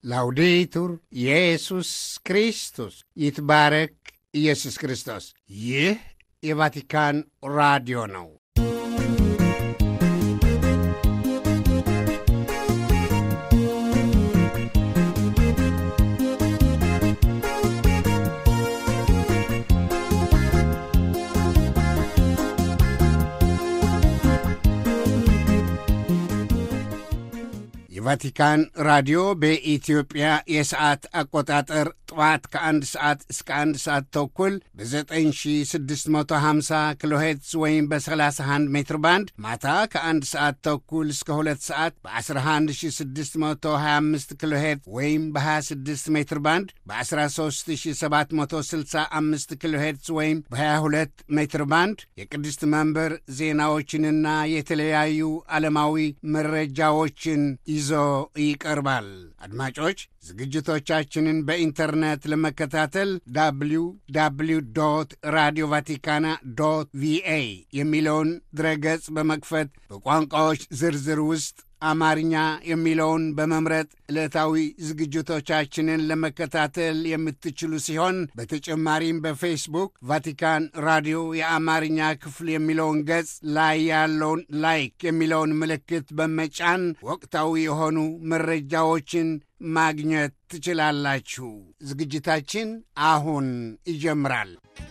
ላውዴቱር ኢየሱስ ክርስቶስ ይትባረክ ኢየሱስ ክርስቶስ። ይህ የቫቲካን ራዲዮ ነው። የቫቲካን ራዲዮ በኢትዮጵያ የሰዓት አቆጣጠር ጠዋት ከአንድ ሰዓት እስከ አንድ ሰዓት ተኩል በ9650 ኪሎ ሄርትዝ ወይም በ31 ሜትር ባንድ ማታ ከአንድ ሰዓት ተኩል እስከ ሁለት ሰዓት በ11625 ኪሎ ሄርትዝ ወይም በ26 ሜትር ባንድ በ13765 ኪሎ ሄርትዝ ወይም በ22 ሜትር ባንድ የቅድስት መንበር ዜናዎችንና የተለያዩ ዓለማዊ መረጃዎችን ይዞ ይቀርባል። አድማጮች ዝግጅቶቻችንን በኢንተርኔት ለመከታተል ዳብሊው ዳብሊው ዶት ራዲዮ ቫቲካና ዶት ቪኤ የሚለውን ድረገጽ በመክፈት በቋንቋዎች ዝርዝር ውስጥ አማርኛ የሚለውን በመምረጥ ዕለታዊ ዝግጅቶቻችንን ለመከታተል የምትችሉ ሲሆን በተጨማሪም በፌስቡክ ቫቲካን ራዲዮ የአማርኛ ክፍል የሚለውን ገጽ ላይ ያለውን ላይክ የሚለውን ምልክት በመጫን ወቅታዊ የሆኑ መረጃዎችን ማግኘት ትችላላችሁ። ዝግጅታችን አሁን ይጀምራል።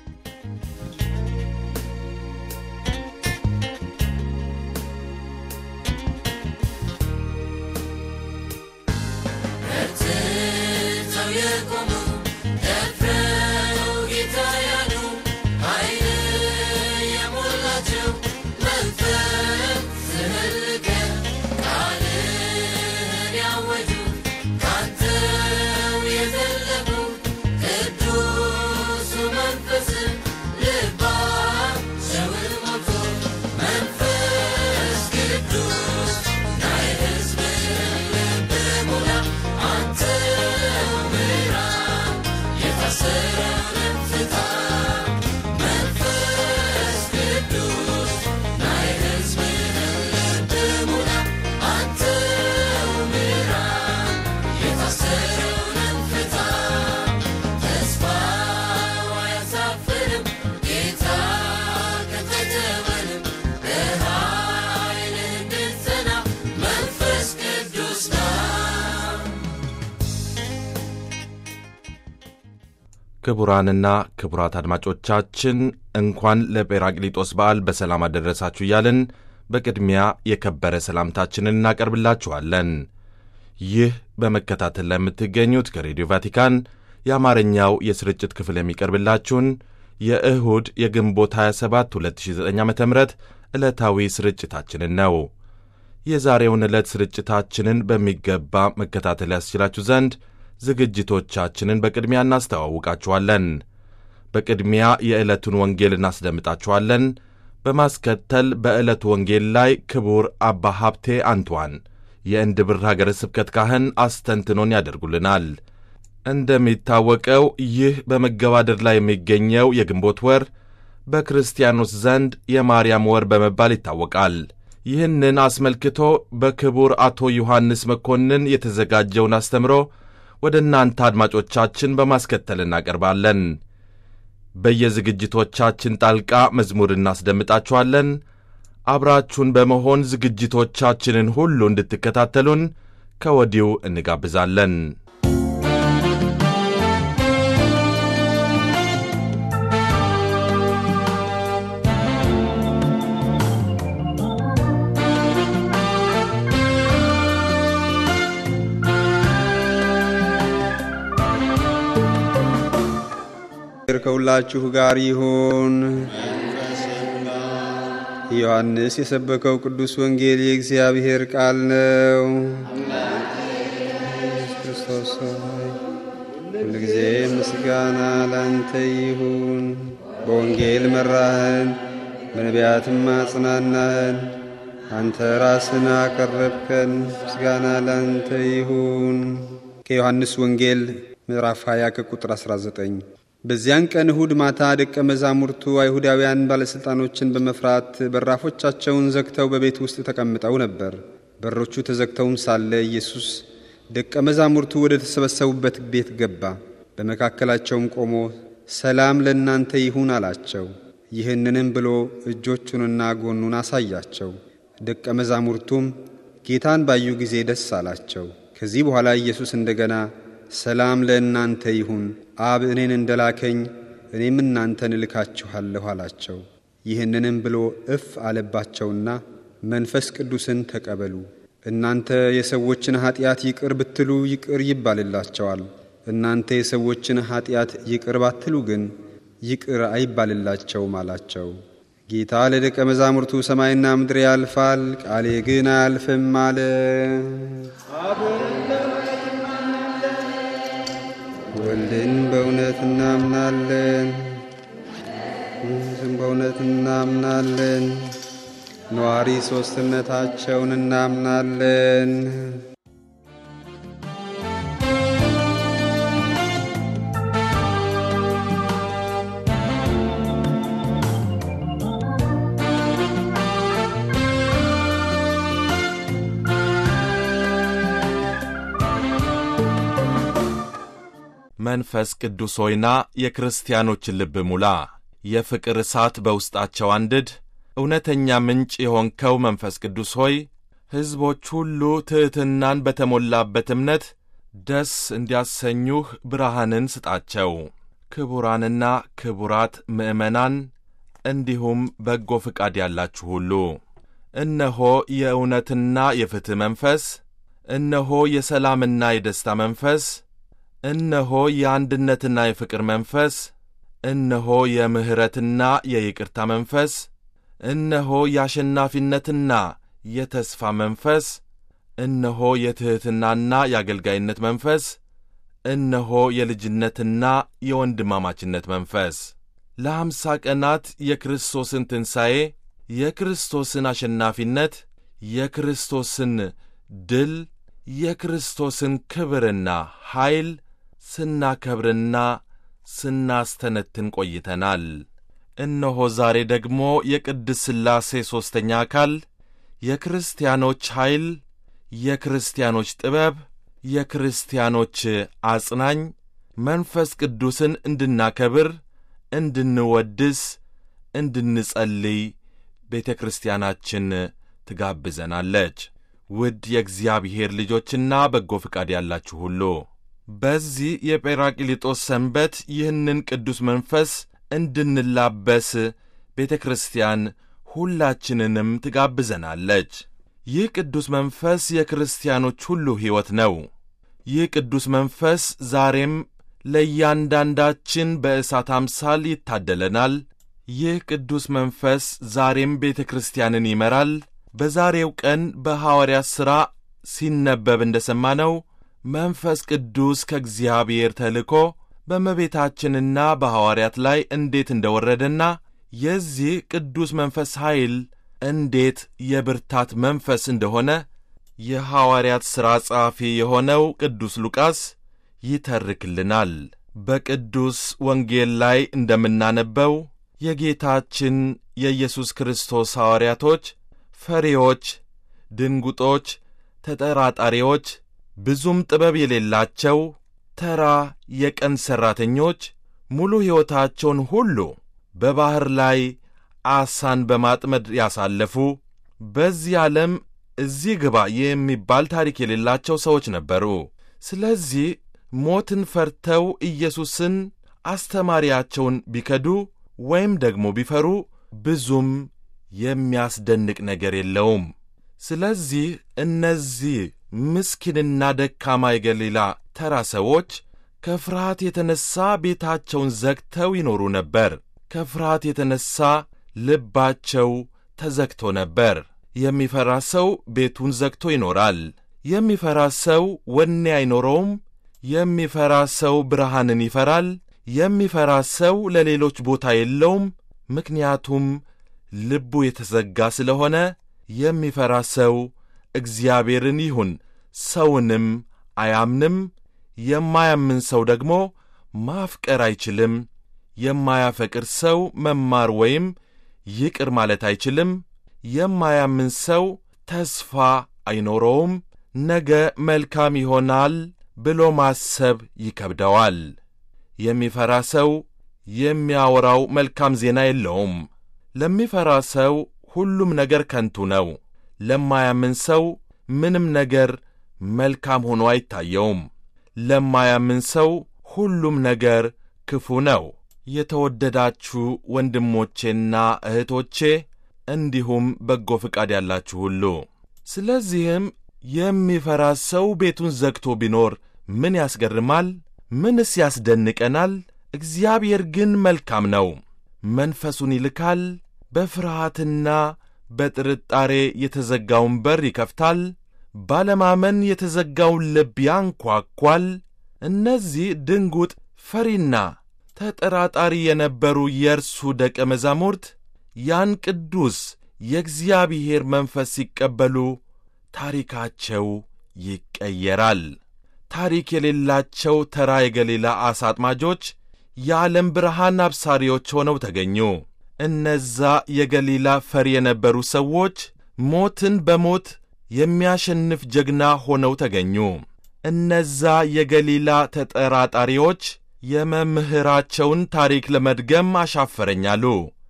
ክቡራንና ክቡራት አድማጮቻችን እንኳን ለጴራቅሊጦስ በዓል በሰላም አደረሳችሁ እያልን በቅድሚያ የከበረ ሰላምታችንን እናቀርብላችኋለን። ይህ በመከታተል ላይ የምትገኙት ከሬዲዮ ቫቲካን የአማርኛው የስርጭት ክፍል የሚቀርብላችሁን የእሁድ የግንቦት 27 2009 ዓ ም ዕለታዊ ስርጭታችንን ነው። የዛሬውን ዕለት ስርጭታችንን በሚገባ መከታተል ያስችላችሁ ዘንድ ዝግጅቶቻችንን በቅድሚያ እናስተዋውቃችኋለን። በቅድሚያ የዕለቱን ወንጌል እናስደምጣችኋለን። በማስከተል በዕለቱ ወንጌል ላይ ክቡር አባ ሀብቴ አንቷን የእንድብር ሀገረ ስብከት ካህን አስተንትኖን ያደርጉልናል። እንደሚታወቀው ይህ በመገባደድ ላይ የሚገኘው የግንቦት ወር በክርስቲያኖች ዘንድ የማርያም ወር በመባል ይታወቃል። ይህንን አስመልክቶ በክቡር አቶ ዮሐንስ መኮንን የተዘጋጀውን አስተምሮ ወደ እናንተ አድማጮቻችን በማስከተል እናቀርባለን። በየዝግጅቶቻችን ጣልቃ መዝሙር እናስደምጣችኋለን። አብራችሁን በመሆን ዝግጅቶቻችንን ሁሉ እንድትከታተሉን ከወዲሁ እንጋብዛለን። ከሁላችሁ ጋር ይሁን። ዮሐንስ የሰበከው ቅዱስ ወንጌል የእግዚአብሔር ቃል ነው። ክርስቶስ ሆይ ሁልጊዜ ምስጋና ላንተ ይሁን። በወንጌል መራህን፣ በነቢያትም አጽናናህን። አንተ ራስን አቀረብከን። ምስጋና ላንተ ይሁን። ከዮሐንስ ወንጌል ምዕራፍ 20 ከቁጥር 19 በዚያን ቀን እሁድ ማታ ደቀ መዛሙርቱ አይሁዳውያን ባለሥልጣኖችን በመፍራት በራፎቻቸውን ዘግተው በቤት ውስጥ ተቀምጠው ነበር። በሮቹ ተዘግተውም ሳለ ኢየሱስ ደቀ መዛሙርቱ ወደ ተሰበሰቡበት ቤት ገባ። በመካከላቸውም ቆሞ ሰላም ለእናንተ ይሁን አላቸው። ይህንንም ብሎ እጆቹንና ጎኑን አሳያቸው። ደቀ መዛሙርቱም ጌታን ባዩ ጊዜ ደስ አላቸው። ከዚህ በኋላ ኢየሱስ እንደገና ሰላም ለእናንተ ይሁን፣ አብ እኔን እንደላከኝ እኔም እናንተን እልካችኋለሁ አላቸው። ይህንንም ብሎ እፍ አለባቸውና መንፈስ ቅዱስን ተቀበሉ። እናንተ የሰዎችን ኀጢአት ይቅር ብትሉ ይቅር ይባልላቸዋል። እናንተ የሰዎችን ኀጢአት ይቅር ባትሉ ግን ይቅር አይባልላቸውም አላቸው። ጌታ ለደቀ መዛሙርቱ ሰማይና ምድር ያልፋል፣ ቃሌ ግን አያልፍም አለ። ወልድን በእውነት እናምናለን፣ መንፈስን በእውነት እናምናለን፣ ነዋሪ ሦስትነታቸውን እናምናለን። መንፈስ ቅዱስ ሆይና የክርስቲያኖችን ልብ ሙላ፣ የፍቅር እሳት በውስጣቸው አንድድ። እውነተኛ ምንጭ የሆንከው መንፈስ ቅዱስ ሆይ ሕዝቦች ሁሉ ትሕትናን በተሞላበት እምነት ደስ እንዲያሰኙህ ብርሃንን ስጣቸው። ክቡራንና ክቡራት ምዕመናን እንዲሁም በጎ ፍቃድ ያላችሁ ሁሉ እነሆ የእውነትና የፍትሕ መንፈስ፣ እነሆ የሰላምና የደስታ መንፈስ እነሆ የአንድነትና የፍቅር መንፈስ፣ እነሆ የምሕረትና የይቅርታ መንፈስ፣ እነሆ የአሸናፊነትና የተስፋ መንፈስ፣ እነሆ የትሕትናና የአገልጋይነት መንፈስ፣ እነሆ የልጅነትና የወንድማማችነት መንፈስ። ለአምሳ ቀናት የክርስቶስን ትንሣኤ፣ የክርስቶስን አሸናፊነት፣ የክርስቶስን ድል፣ የክርስቶስን ክብርና ኃይል ስናከብርና ስናስተነትን ቆይተናል። እነሆ ዛሬ ደግሞ የቅድስት ሥላሴ ሦስተኛ አካል የክርስቲያኖች ኃይል፣ የክርስቲያኖች ጥበብ፣ የክርስቲያኖች አጽናኝ መንፈስ ቅዱስን እንድናከብር፣ እንድንወድስ፣ እንድንጸልይ ቤተ ክርስቲያናችን ትጋብዘናለች። ውድ የእግዚአብሔር ልጆችና በጎ ፍቃድ ያላችሁ ሁሉ በዚህ የጴራቅሊጦስ ሰንበት ይህንን ቅዱስ መንፈስ እንድንላበስ ቤተ ክርስቲያን ሁላችንንም ትጋብዘናለች። ይህ ቅዱስ መንፈስ የክርስቲያኖች ሁሉ ሕይወት ነው። ይህ ቅዱስ መንፈስ ዛሬም ለእያንዳንዳችን በእሳት አምሳል ይታደለናል። ይህ ቅዱስ መንፈስ ዛሬም ቤተ ክርስቲያንን ይመራል። በዛሬው ቀን በሐዋርያት ሥራ ሲነበብ እንደ ሰማነው መንፈስ ቅዱስ ከእግዚአብሔር ተልኮ በእመቤታችንና በሐዋርያት ላይ እንዴት እንደ ወረደና የዚህ ቅዱስ መንፈስ ኃይል እንዴት የብርታት መንፈስ እንደሆነ የሐዋርያት ሥራ ጸሐፊ የሆነው ቅዱስ ሉቃስ ይተርክልናል። በቅዱስ ወንጌል ላይ እንደምናነበው የጌታችን የኢየሱስ ክርስቶስ ሐዋርያቶች ፈሪዎች፣ ድንጉጦች፣ ተጠራጣሪዎች ብዙም ጥበብ የሌላቸው ተራ የቀን ሠራተኞች ሙሉ ሕይወታቸውን ሁሉ በባሕር ላይ ዓሣን በማጥመድ ያሳለፉ በዚህ ዓለም እዚህ ግባ የሚባል ታሪክ የሌላቸው ሰዎች ነበሩ። ስለዚህ ሞትን ፈርተው ኢየሱስን አስተማሪያቸውን ቢከዱ ወይም ደግሞ ቢፈሩ ብዙም የሚያስደንቅ ነገር የለውም። ስለዚህ እነዚህ ምስኪንና ደካማ የገሊላ ተራ ሰዎች ከፍርሃት የተነሣ ቤታቸውን ዘግተው ይኖሩ ነበር። ከፍርሃት የተነሣ ልባቸው ተዘግቶ ነበር። የሚፈራ ሰው ቤቱን ዘግቶ ይኖራል። የሚፈራ ሰው ወኔ አይኖረውም። የሚፈራ ሰው ብርሃንን ይፈራል። የሚፈራ ሰው ለሌሎች ቦታ የለውም። ምክንያቱም ልቡ የተዘጋ ስለሆነ የሚፈራ ሰው እግዚአብሔርን ይሁን ሰውንም አያምንም። የማያምን ሰው ደግሞ ማፍቀር አይችልም። የማያፈቅር ሰው መማር ወይም ይቅር ማለት አይችልም። የማያምን ሰው ተስፋ አይኖረውም። ነገ መልካም ይሆናል ብሎ ማሰብ ይከብደዋል። የሚፈራ ሰው የሚያወራው መልካም ዜና የለውም። ለሚፈራ ሰው ሁሉም ነገር ከንቱ ነው። ለማያምን ሰው ምንም ነገር መልካም ሆኖ አይታየውም። ለማያምን ሰው ሁሉም ነገር ክፉ ነው። የተወደዳችሁ ወንድሞቼና እህቶቼ እንዲሁም በጎ ፍቃድ ያላችሁ ሁሉ ስለዚህም የሚፈራ ሰው ቤቱን ዘግቶ ቢኖር ምን ያስገርማል? ምንስ ያስደንቀናል? እግዚአብሔር ግን መልካም ነው። መንፈሱን ይልካል። በፍርሃትና በጥርጣሬ የተዘጋውን በር ይከፍታል። ባለማመን የተዘጋውን ልብ ያንኳኳል። እነዚህ ድንጉጥ ፈሪና ተጠራጣሪ የነበሩ የእርሱ ደቀ መዛሙርት ያን ቅዱስ የእግዚአብሔር መንፈስ ሲቀበሉ ታሪካቸው ይቀየራል። ታሪክ የሌላቸው ተራ የገሊላ ዓሣ አጥማጆች የዓለም ብርሃን አብሳሪዎች ሆነው ተገኙ። እነዛ የገሊላ ፈሪ የነበሩ ሰዎች ሞትን በሞት የሚያሸንፍ ጀግና ሆነው ተገኙ። እነዛ የገሊላ ተጠራጣሪዎች የመምህራቸውን ታሪክ ለመድገም አሻፈረኛሉ።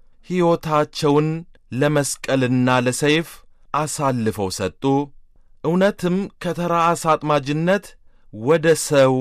ሕይወታቸውን ለመስቀልና ለሰይፍ አሳልፈው ሰጡ። እውነትም ከተራ ዓሣ አጥማጅነት ወደ ሰው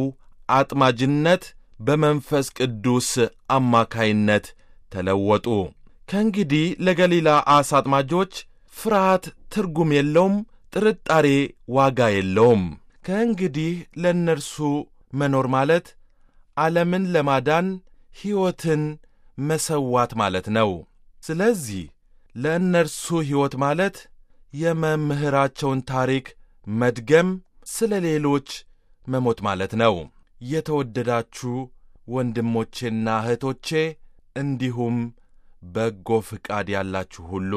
አጥማጅነት በመንፈስ ቅዱስ አማካይነት ተለወጡ። ከእንግዲህ ለገሊላ ዓሣ አጥማጆች ፍርሃት ትርጉም የለውም፣ ጥርጣሬ ዋጋ የለውም። ከእንግዲህ ለእነርሱ መኖር ማለት ዓለምን ለማዳን ሕይወትን መሰዋት ማለት ነው። ስለዚህ ለእነርሱ ሕይወት ማለት የመምህራቸውን ታሪክ መድገም፣ ስለ ሌሎች መሞት ማለት ነው። የተወደዳችሁ ወንድሞቼና እህቶቼ እንዲሁም በጎ ፍቃድ ያላችሁ ሁሉ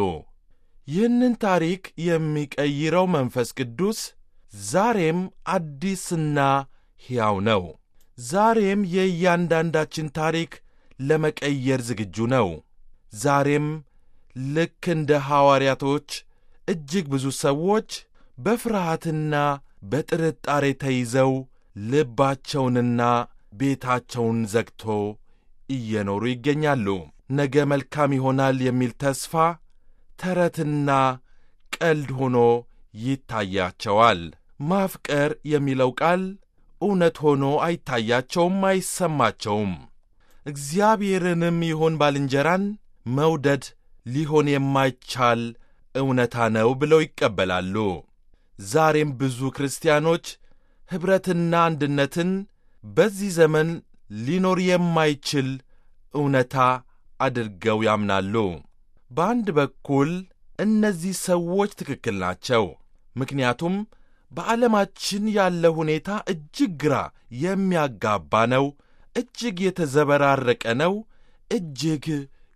ይህንን ታሪክ የሚቀይረው መንፈስ ቅዱስ ዛሬም አዲስና ሕያው ነው። ዛሬም የእያንዳንዳችን ታሪክ ለመቀየር ዝግጁ ነው። ዛሬም ልክ እንደ ሐዋርያቶች እጅግ ብዙ ሰዎች በፍርሃትና በጥርጣሬ ተይዘው ልባቸውንና ቤታቸውን ዘግቶ እየኖሩ ይገኛሉ። ነገ መልካም ይሆናል የሚል ተስፋ ተረትና ቀልድ ሆኖ ይታያቸዋል። ማፍቀር የሚለው ቃል እውነት ሆኖ አይታያቸውም፣ አይሰማቸውም። እግዚአብሔርንም ይሆን ባልንጀራን መውደድ ሊሆን የማይቻል እውነታ ነው ብለው ይቀበላሉ። ዛሬም ብዙ ክርስቲያኖች ኅብረትና አንድነትን በዚህ ዘመን ሊኖር የማይችል እውነታ አድርገው ያምናሉ። በአንድ በኩል እነዚህ ሰዎች ትክክል ናቸው። ምክንያቱም በዓለማችን ያለ ሁኔታ እጅግ ግራ የሚያጋባ ነው፣ እጅግ የተዘበራረቀ ነው፣ እጅግ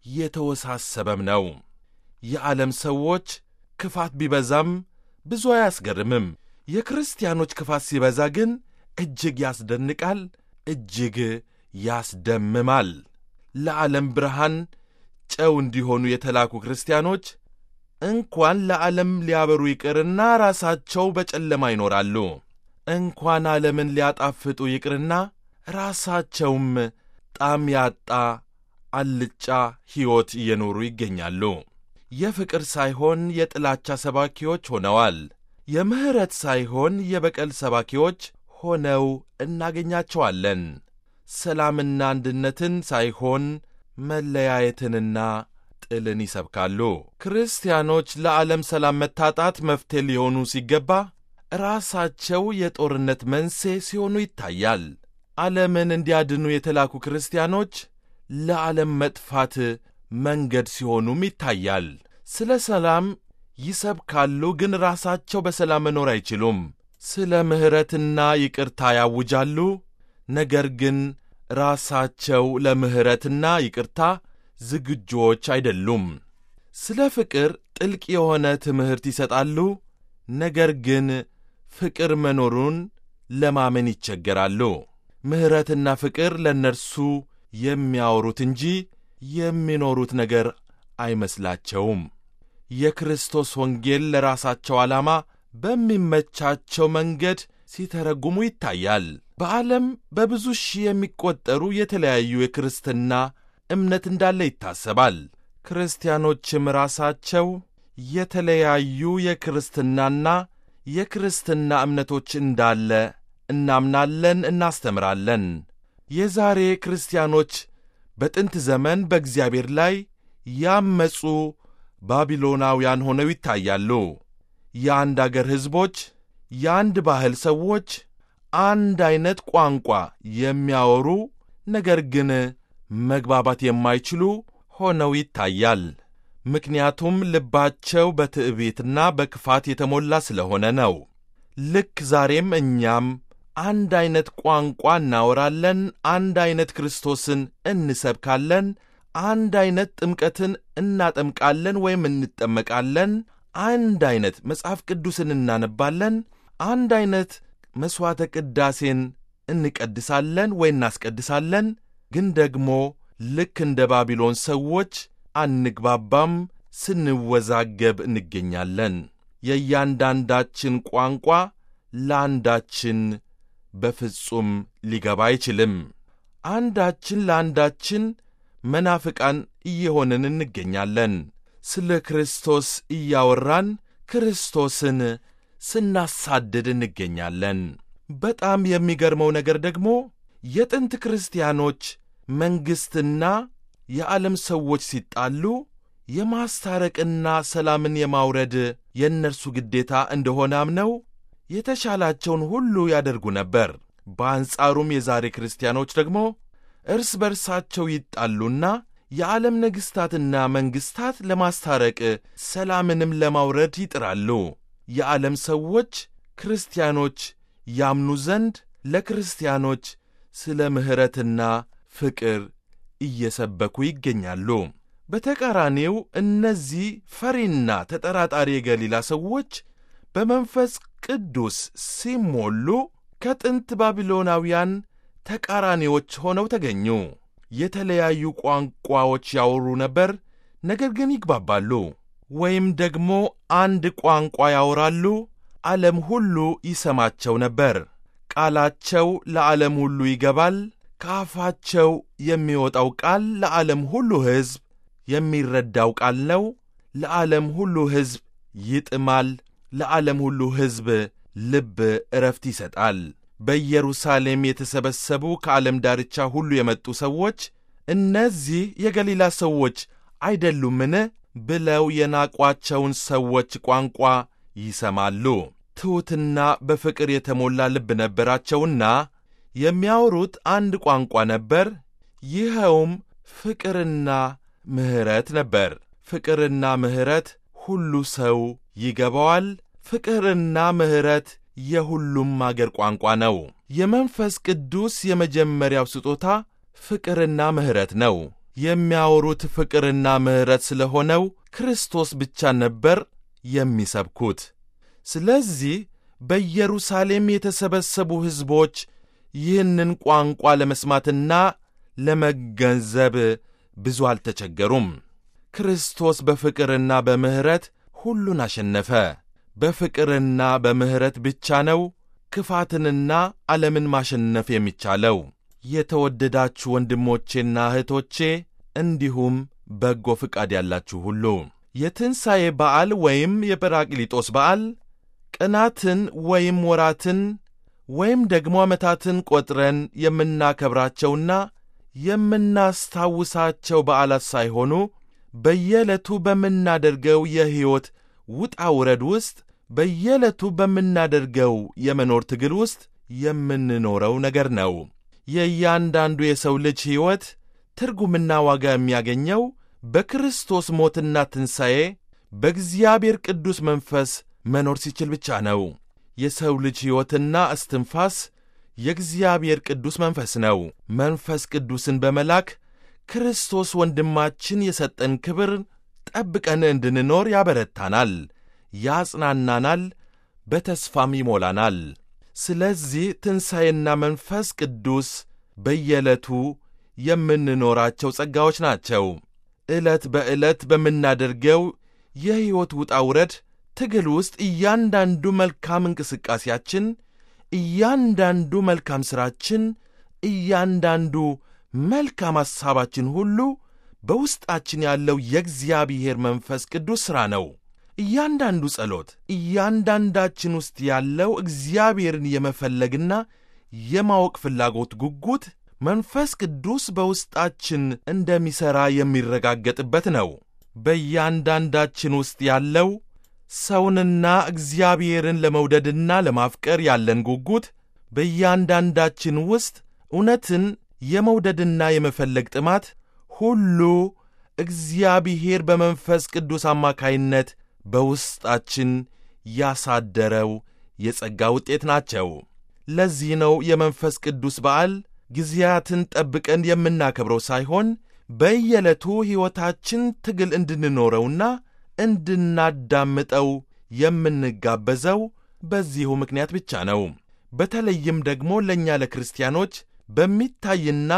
የተወሳሰበም ነው። የዓለም ሰዎች ክፋት ቢበዛም ብዙ አያስገርምም። የክርስቲያኖች ክፋት ሲበዛ ግን እጅግ ያስደንቃል፣ እጅግ ያስደምማል። ለዓለም ብርሃን ጨው እንዲሆኑ የተላኩ ክርስቲያኖች እንኳን ለዓለም ሊያበሩ ይቅርና ራሳቸው በጨለማ ይኖራሉ። እንኳን ዓለምን ሊያጣፍጡ ይቅርና ራሳቸውም ጣዕም ያጣ አልጫ ሕይወት እየኖሩ ይገኛሉ። የፍቅር ሳይሆን የጥላቻ ሰባኪዎች ሆነዋል። የምሕረት ሳይሆን የበቀል ሰባኪዎች ሆነው እናገኛቸዋለን። ሰላምና አንድነትን ሳይሆን መለያየትንና ጥልን ይሰብካሉ። ክርስቲያኖች ለዓለም ሰላም መታጣት መፍትሄ ሊሆኑ ሲገባ ራሳቸው የጦርነት መንስኤ ሲሆኑ ይታያል። ዓለምን እንዲያድኑ የተላኩ ክርስቲያኖች ለዓለም መጥፋት መንገድ ሲሆኑም ይታያል። ስለ ሰላም ይሰብካሉ፣ ግን ራሳቸው በሰላም መኖር አይችሉም። ስለ ምሕረትና ይቅርታ ያውጃሉ፣ ነገር ግን ራሳቸው ለምሕረትና ይቅርታ ዝግጁዎች አይደሉም። ስለ ፍቅር ጥልቅ የሆነ ትምህርት ይሰጣሉ፣ ነገር ግን ፍቅር መኖሩን ለማመን ይቸገራሉ። ምሕረትና ፍቅር ለእነርሱ የሚያወሩት እንጂ የሚኖሩት ነገር አይመስላቸውም። የክርስቶስ ወንጌል ለራሳቸው ዓላማ በሚመቻቸው መንገድ ሲተረጉሙ ይታያል። በዓለም በብዙ ሺህ የሚቆጠሩ የተለያዩ የክርስትና እምነት እንዳለ ይታሰባል። ክርስቲያኖችም ራሳቸው የተለያዩ የክርስትናና የክርስትና እምነቶች እንዳለ እናምናለን፣ እናስተምራለን። የዛሬ ክርስቲያኖች በጥንት ዘመን በእግዚአብሔር ላይ ያመፁ ባቢሎናውያን ሆነው ይታያሉ። የአንድ አገር ሕዝቦች፣ የአንድ ባህል ሰዎች፣ አንድ ዐይነት ቋንቋ የሚያወሩ ነገር ግን መግባባት የማይችሉ ሆነው ይታያል። ምክንያቱም ልባቸው በትዕቢትና በክፋት የተሞላ ስለሆነ ነው። ልክ ዛሬም እኛም አንድ ዐይነት ቋንቋ እናወራለን፣ አንድ ዐይነት ክርስቶስን እንሰብካለን፣ አንድ ዐይነት ጥምቀትን እናጠምቃለን ወይም እንጠመቃለን፣ አንድ ዐይነት መጽሐፍ ቅዱስን እናነባለን፣ አንድ ዐይነት መሥዋዕተ ቅዳሴን እንቀድሳለን ወይ እናስቀድሳለን። ግን ደግሞ ልክ እንደ ባቢሎን ሰዎች አንግባባም፣ ስንወዛገብ እንገኛለን። የእያንዳንዳችን ቋንቋ ለአንዳችን በፍጹም ሊገባ አይችልም። አንዳችን ለአንዳችን መናፍቃን እየሆንን እንገኛለን። ስለ ክርስቶስ እያወራን ክርስቶስን ስናሳድድ እንገኛለን። በጣም የሚገርመው ነገር ደግሞ የጥንት ክርስቲያኖች መንግሥትና የዓለም ሰዎች ሲጣሉ የማስታረቅና ሰላምን የማውረድ የእነርሱ ግዴታ እንደሆነ አምነው የተሻላቸውን ሁሉ ያደርጉ ነበር። በአንጻሩም የዛሬ ክርስቲያኖች ደግሞ እርስ በርሳቸው ይጣሉና የዓለም ነገሥታትና መንግሥታት ለማስታረቅ ሰላምንም ለማውረድ ይጥራሉ። የዓለም ሰዎች ክርስቲያኖች ያምኑ ዘንድ ለክርስቲያኖች ስለ ምሕረትና ፍቅር እየሰበኩ ይገኛሉ። በተቃራኒው እነዚህ ፈሪና ተጠራጣሪ የገሊላ ሰዎች በመንፈስ ቅዱስ ሲሞሉ ከጥንት ባቢሎናውያን ተቃራኒዎች ሆነው ተገኙ። የተለያዩ ቋንቋዎች ያወሩ ነበር፣ ነገር ግን ይግባባሉ። ወይም ደግሞ አንድ ቋንቋ ያወራሉ፣ ዓለም ሁሉ ይሰማቸው ነበር። ቃላቸው ለዓለም ሁሉ ይገባል። ከአፋቸው የሚወጣው ቃል ለዓለም ሁሉ ሕዝብ የሚረዳው ቃል ነው። ለዓለም ሁሉ ሕዝብ ይጥማል። ለዓለም ሁሉ ሕዝብ ልብ ዕረፍት ይሰጣል። በኢየሩሳሌም የተሰበሰቡ ከዓለም ዳርቻ ሁሉ የመጡ ሰዎች እነዚህ የገሊላ ሰዎች አይደሉምን ብለው የናቋቸውን ሰዎች ቋንቋ ይሰማሉ። ትሑትና በፍቅር የተሞላ ልብ ነበራቸውና የሚያወሩት አንድ ቋንቋ ነበር። ይኸውም ፍቅርና ምሕረት ነበር። ፍቅርና ምሕረት ሁሉ ሰው ይገባዋል። ፍቅርና ምሕረት የሁሉም አገር ቋንቋ ነው። የመንፈስ ቅዱስ የመጀመሪያው ስጦታ ፍቅርና ምሕረት ነው። የሚያወሩት ፍቅርና ምሕረት ስለሆነው ክርስቶስ ብቻ ነበር የሚሰብኩት። ስለዚህ በኢየሩሳሌም የተሰበሰቡ ሕዝቦች ይህንን ቋንቋ ለመስማትና ለመገንዘብ ብዙ አልተቸገሩም። ክርስቶስ በፍቅርና በምሕረት ሁሉን አሸነፈ። በፍቅርና በምሕረት ብቻ ነው ክፋትንና ዓለምን ማሸነፍ የሚቻለው። የተወደዳችሁ ወንድሞቼና እህቶቼ እንዲሁም በጎ ፍቃድ ያላችሁ ሁሉ የትንሣኤ በዓል ወይም የጰራቅሊጦስ በዓል ቀናትን ወይም ወራትን ወይም ደግሞ ዓመታትን ቈጥረን የምናከብራቸውና የምናስታውሳቸው በዓላት ሳይሆኑ በየዕለቱ በምናደርገው የሕይወት ውጣ ውረድ ውስጥ በየዕለቱ በምናደርገው የመኖር ትግል ውስጥ የምንኖረው ነገር ነው። የእያንዳንዱ የሰው ልጅ ሕይወት ትርጉምና ዋጋ የሚያገኘው በክርስቶስ ሞትና ትንሣኤ በእግዚአብሔር ቅዱስ መንፈስ መኖር ሲችል ብቻ ነው። የሰው ልጅ ሕይወትና እስትንፋስ የእግዚአብሔር ቅዱስ መንፈስ ነው። መንፈስ ቅዱስን በመላክ ክርስቶስ ወንድማችን የሰጠን ክብር ጠብቀን እንድንኖር ያበረታናል፣ ያጽናናናል፣ በተስፋም ይሞላናል። ስለዚህ ትንሣኤና መንፈስ ቅዱስ በየዕለቱ የምንኖራቸው ጸጋዎች ናቸው። ዕለት በዕለት በምናደርገው የሕይወት ውጣ ውረድ ትግል ውስጥ እያንዳንዱ መልካም እንቅስቃሴያችን፣ እያንዳንዱ መልካም ሥራችን፣ እያንዳንዱ መልካም ሐሳባችን ሁሉ በውስጣችን ያለው የእግዚአብሔር መንፈስ ቅዱስ ሥራ ነው። እያንዳንዱ ጸሎት፣ እያንዳንዳችን ውስጥ ያለው እግዚአብሔርን የመፈለግና የማወቅ ፍላጎት ጉጉት መንፈስ ቅዱስ በውስጣችን እንደሚሠራ የሚረጋገጥበት ነው። በእያንዳንዳችን ውስጥ ያለው ሰውንና እግዚአብሔርን ለመውደድና ለማፍቀር ያለን ጉጉት በእያንዳንዳችን ውስጥ እውነትን የመውደድና የመፈለግ ጥማት ሁሉ እግዚአብሔር በመንፈስ ቅዱስ አማካይነት በውስጣችን ያሳደረው የጸጋ ውጤት ናቸው። ለዚህ ነው የመንፈስ ቅዱስ በዓል ጊዜያትን ጠብቀን የምናከብረው ሳይሆን በየዕለቱ ሕይወታችን ትግል እንድንኖረውና እንድናዳምጠው የምንጋበዘው በዚሁ ምክንያት ብቻ ነው። በተለይም ደግሞ ለእኛ ለክርስቲያኖች በሚታይና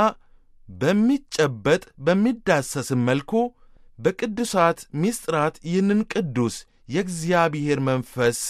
በሚጨበጥ በሚዳሰስም መልኩ በቅዱሳት ምስጢራት ይህንን ቅዱስ የእግዚአብሔር መንፈስ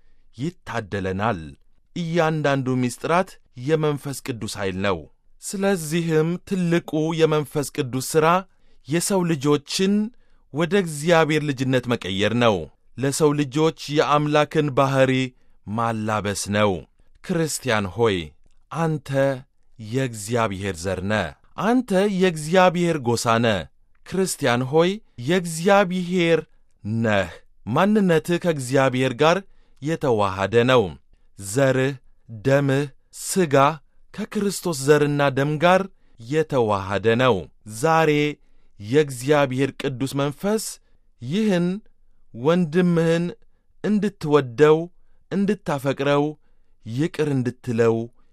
ይታደለናል። እያንዳንዱ ምስጢራት የመንፈስ ቅዱስ ኃይል ነው። ስለዚህም ትልቁ የመንፈስ ቅዱስ ሥራ የሰው ልጆችን ወደ እግዚአብሔር ልጅነት መቀየር ነው። ለሰው ልጆች የአምላክን ባሕሪ ማላበስ ነው። ክርስቲያን ሆይ አንተ የእግዚአብሔር ዘር ነ። አንተ የእግዚአብሔር ጎሳ ነ። ክርስቲያን ሆይ የእግዚአብሔር ነህ። ማንነትህ ከእግዚአብሔር ጋር የተዋሃደ ነው። ዘርህ፣ ደምህ፣ ሥጋ ከክርስቶስ ዘርና ደም ጋር የተዋሃደ ነው። ዛሬ የእግዚአብሔር ቅዱስ መንፈስ ይህን ወንድምህን እንድትወደው፣ እንድታፈቅረው፣ ይቅር እንድትለው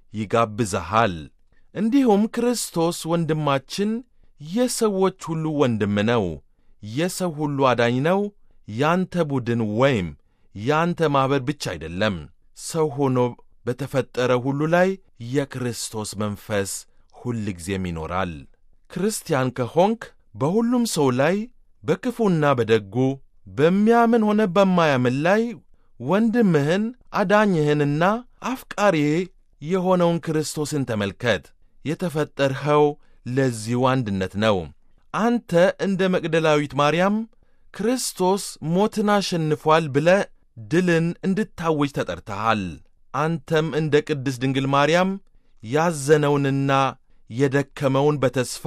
ይጋብዘሃል። እንዲሁም ክርስቶስ ወንድማችን የሰዎች ሁሉ ወንድም ነው። የሰው ሁሉ አዳኝ ነው። ያንተ ቡድን ወይም ያንተ ማኅበር ብቻ አይደለም። ሰው ሆኖ በተፈጠረ ሁሉ ላይ የክርስቶስ መንፈስ ሁል ጊዜም ይኖራል። ክርስቲያን ከሆንክ በሁሉም ሰው ላይ በክፉና በደጉ በሚያምን ሆነ በማያምን ላይ ወንድምህን አዳኝህንና አፍቃሪ የሆነውን ክርስቶስን ተመልከት። የተፈጠርኸው ለዚሁ አንድነት ነው። አንተ እንደ መቅደላዊት ማርያም ክርስቶስ ሞትን አሸንፏል ብለ ድልን እንድታውጅ ተጠርተሃል። አንተም እንደ ቅድስት ድንግል ማርያም ያዘነውንና የደከመውን በተስፋ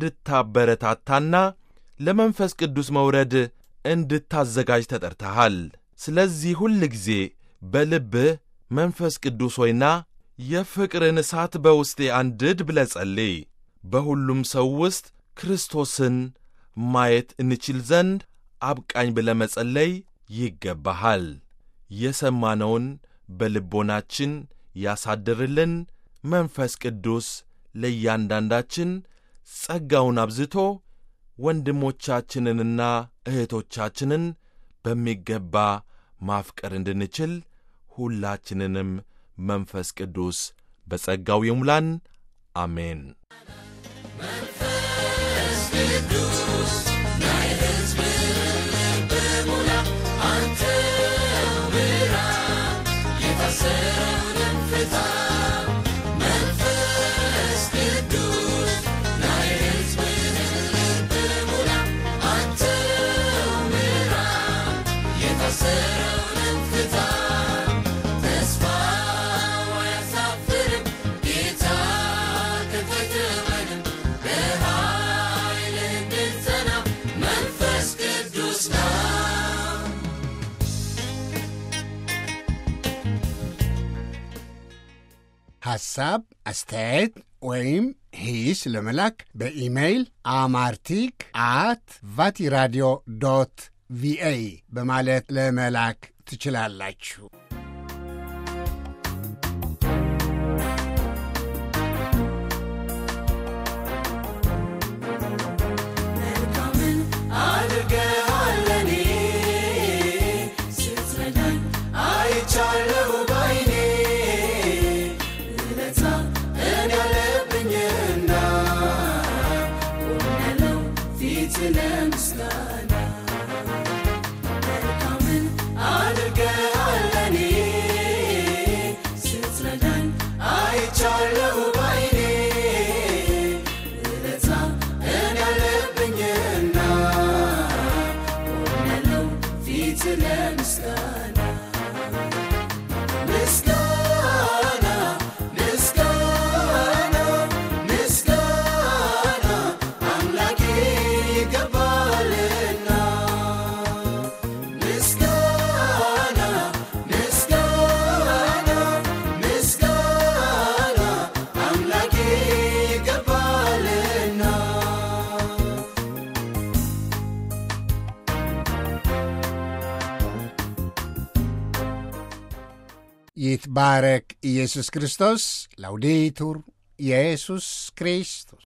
እንድታበረታታና ለመንፈስ ቅዱስ መውረድ እንድታዘጋጅ ተጠርተሃል። ስለዚህ ሁል ጊዜ በልብህ መንፈስ ቅዱስ ሆይና የፍቅርን እሳት በውስጤ አንድድ ብለ ጸልይ። በሁሉም ሰው ውስጥ ክርስቶስን ማየት እንችል ዘንድ አብቃኝ ብለ መጸለይ ይገባሃል። የሰማነውን በልቦናችን ያሳድርልን። መንፈስ ቅዱስ ለእያንዳንዳችን ጸጋውን አብዝቶ ወንድሞቻችንንና እህቶቻችንን በሚገባ ማፍቀር እንድንችል ሁላችንንም መንፈስ ቅዱስ በጸጋው ይሙላን። አሜን። መንፈስ ቅዱስ ናይ ሕዝብን ልብ ሙላ፣ አንተ ምራ፣ የታሰረውንም ፍታ። መንፈስ ቅዱስ ናይ ሕዝብን ልብ ሙላ፣ አንተ ምራ፣ የታሰረውንም ፍታ። ተስፋው አያሳፍርም፣ ጌታ ከተተወንም በኃይል እንድንጸና መንፈስ ቅዱስ ነው። ሐሳብ፣ አስተያየት ወይም ሂስ ለመላክ በኢሜይል አማርቲክ አት ቫቲራዲዮ ዶት ቪኦኤ በማለት ለመላክ ትችላላችሁ። መልካምን አድርገሃል ለኔ ስትረዳኝ አይቻለሁ ባይኔ ውለታ እኔ ያለብኝና ቆሜያለሁ ፊት ለምስጋና መልካምን አድርገሃል ይትባረክ ኢየሱስ ክርስቶስ። ላውዴቱር ኢየሱስ ክርስቶስ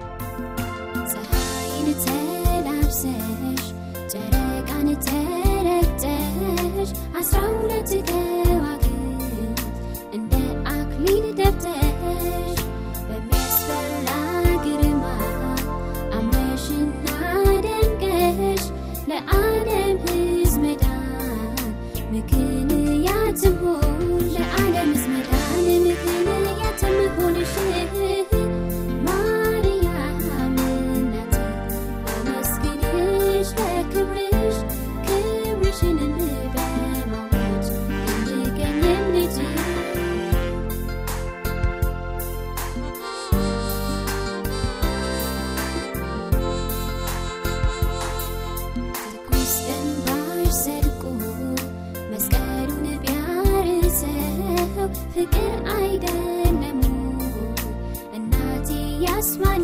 ፀሐይን ተላብሰሽ ጨረቃን ተረግጠሽ አስራ ሁለት ከዋክብት እንደ አክሊል ደብተሽ በሚያስፈራ ግርማ አምረሽና ደምቀሽ ለዓለም ሕዝብ መዳን ምክንያት ትሆን ለዓለም ሕዝብ መዳን ምክንያት ትሆንሽ ማርያም እናቴ አመስግንሽ ለክብርሽ ክብርሽንም በማወጅ እንድገኝም ልጅ ትኩስ እንባሽ ሰድቆ መስቀሉን ቢያርሰው ፍቅር አይደለም እናቴ ያስማ